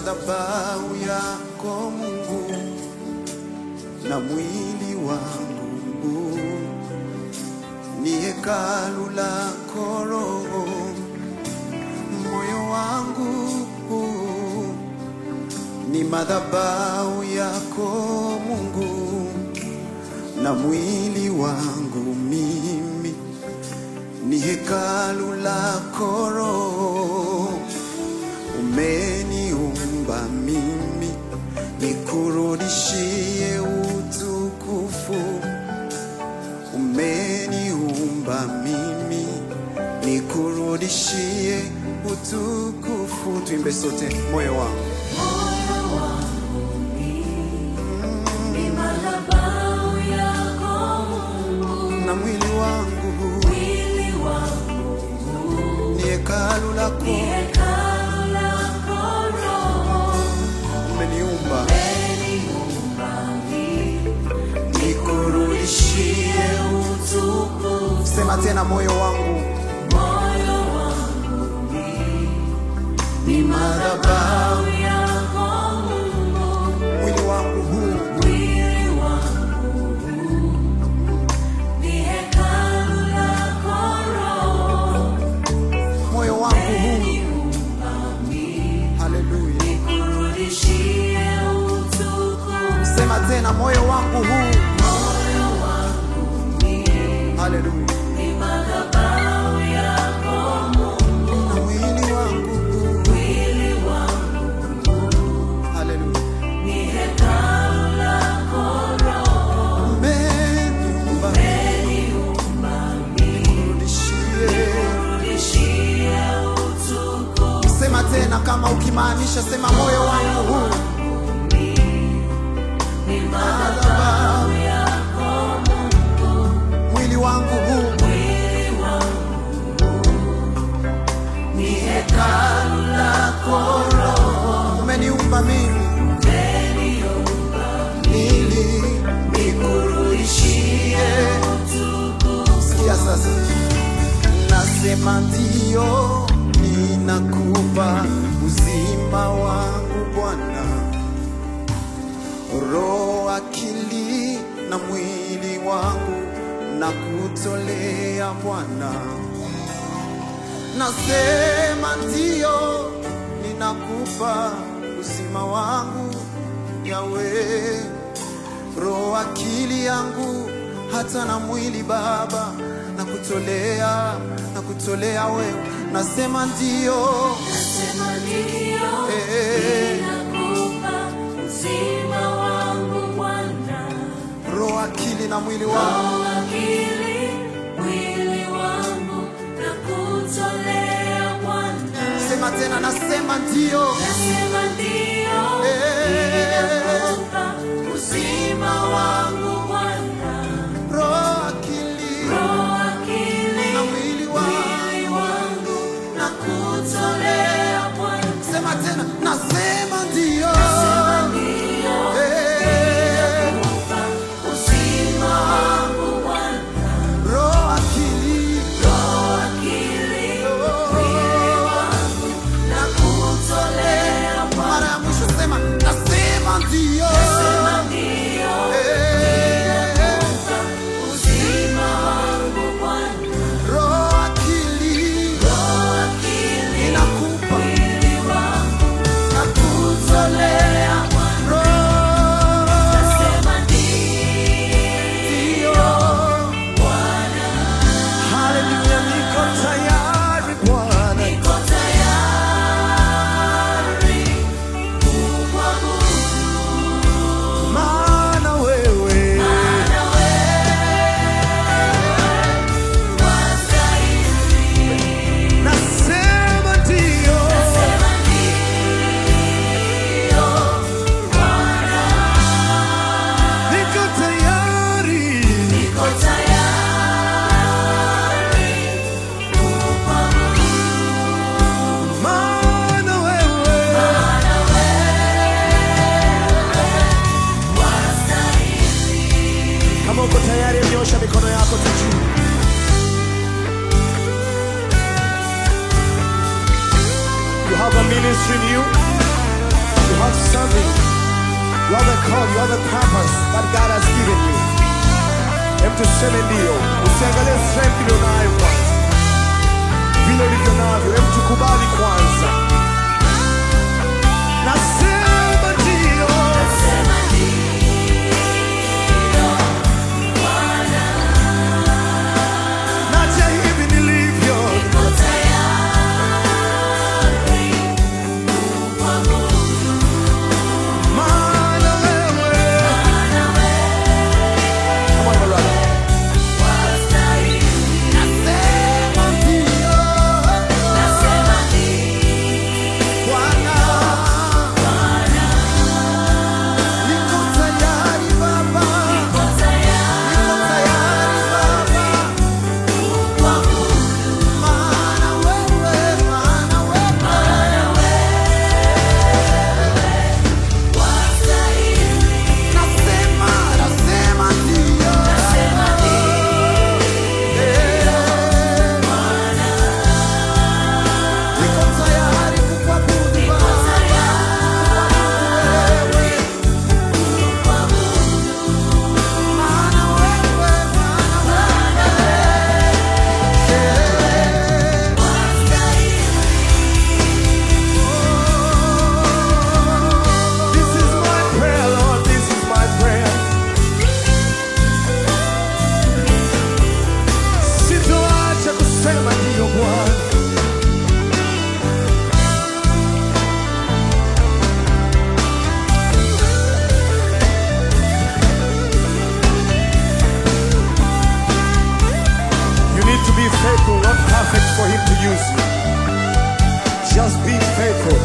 madhabahu yako Mungu na mwili wangu ni hekalu lako Roho, moyo wangu ni madhabahu yako Mungu na mwili wangu mimi ni hekalu lako Roho, umeniumba mimi nikurudishie utukufu, umeniumba mimi nikurudishie utukufu. Tuimbe sote, moyo wangu Moyo wangu ni madhabahu yako Mungu, na mwili wangu mwili wangu ni hekalu ni lako, hekalu lako Roho, umeniumba umeniumba mimi nikurudishie utukufu. Sema tena, moyo wangu Moyo wangu ni madhabahu, yako Mungu, mwili wangu huu mwili wangu ni hekalu lako Roho, moyo wangu huu, haleluya. nikurudishie utukufu. Sema tena, moyo wangu huu, Moyo wangu haleluya. ni madhabahu yako Mungu, Na mwili wangu huu, mwili wangu haleluya. ni hekalu lako Roho, Umeniumba umeniumba mimi nikurudishie. Rudishie utukufu. Sema tena, kama ukimaanisha, sema moyo wangu huu, Ni madhabahu yako Mungu, mwili wangu huu, mwili wangu ni hekalu lako Roho, umeniumba mimi umeniumba ili nikurudishie utukufu. Sikia sasa, nasema ndio, ninakupa uzima wangu Bwana, roho, akili na mwili wangu na kutolea Bwana. Nasema ndio, ninakupa uzima wangu Yawe, roho, akili yangu hata na mwili Baba, na kutolea na kutolea wewe. Nasema ndio, Nasema ndio, Eh. ninakupa uzima wangu Bwana, roho, akili na mwili wangu. roho, akili, mwili wangu na kutolea Bwana. Sema tena, nasema ndio, Nasema ndio, ninakupa uzima wangu Bwana, roho, akili roho, akili, na mwili wangu. mwili wangu na kutolea Bwana. Sema tena, nasema ndio, Nasema ndio, Eh, ninakupa uzima wangu Bwana, roho, akili roho, akili, mwili wangu na kutolea Bwana. mara ya mwisho sema, nasema ndio, Nasema ndio, Eh, uzima wangu Bwana, roho, akili roho, akili, inakupa mwili wangu na kutolea Bwana. roho, Nasema ndio. ndio, Bwana, Haleluya, niko tayari Bwana, niko tayari kukuabudu. call you, other purpose that God has given you. Hem tuseme ndio, usiangalie strength ulionayo kwanza, vile ulivyo navyo, hem tukubali kwanza. Nasema ndio, Nasema ndio, Bwana, naja hivi nilivyo, niko tayari kukuabudu, maana wewe maana Come on, my brother. wastahili. Nasema ndio, Nasema ndio, Bwana, niko tayari Baba, niko tayari niko tayari Baba. kukuabudu, Maana wewe, maana wewe, maana wastahili. nasema, nasema ndio. Nasema ndio, Niko tayari kukuabudu niko Baba, tayari wewe. kukuabudu, Maana wewe, maana maana wastahili. This is my prayer, Lord, this is my prayer. Sitoacha kusema ndio Bwana. You need to be faithful, not perfect for Him to use you. Just be faithful.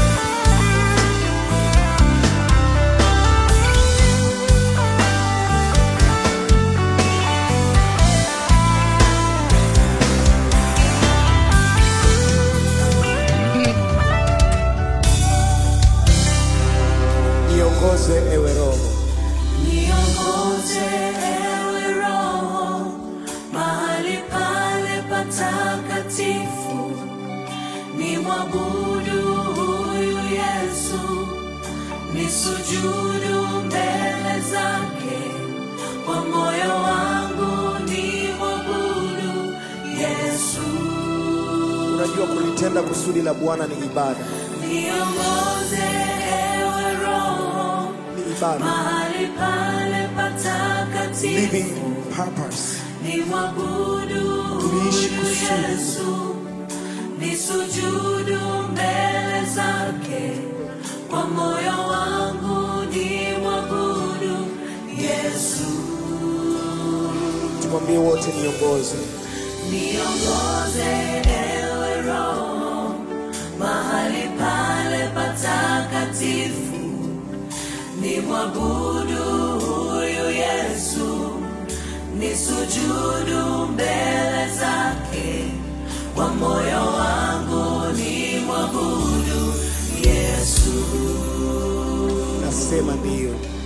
Niongoze ewe Roho, Niongoze ewe Roho mahali pale patakatifu, ni mwabudu huyu Yesu, ni sujudu mbele zake, kwa moyo wangu ni mwabudu Yesu. unajua kulitenda kusudi la Bwana ni ibada, Niongoze ewe Roho ni ibada, mahali pale patakatifu living purpose. ni mwabudu Tuishi huyu kusudi. Yesu, ni sujudu mbele zake, kwa moyo wangu ni mwabudu Yesu. Tumwambie wote, niongoze Niongoze ewe Roho mahali pale patakatifu, ni mwabudu huyu Yesu, ni sujudu mbele zake, kwa moyo wangu ni mwabudu Yesu. nasema ndio.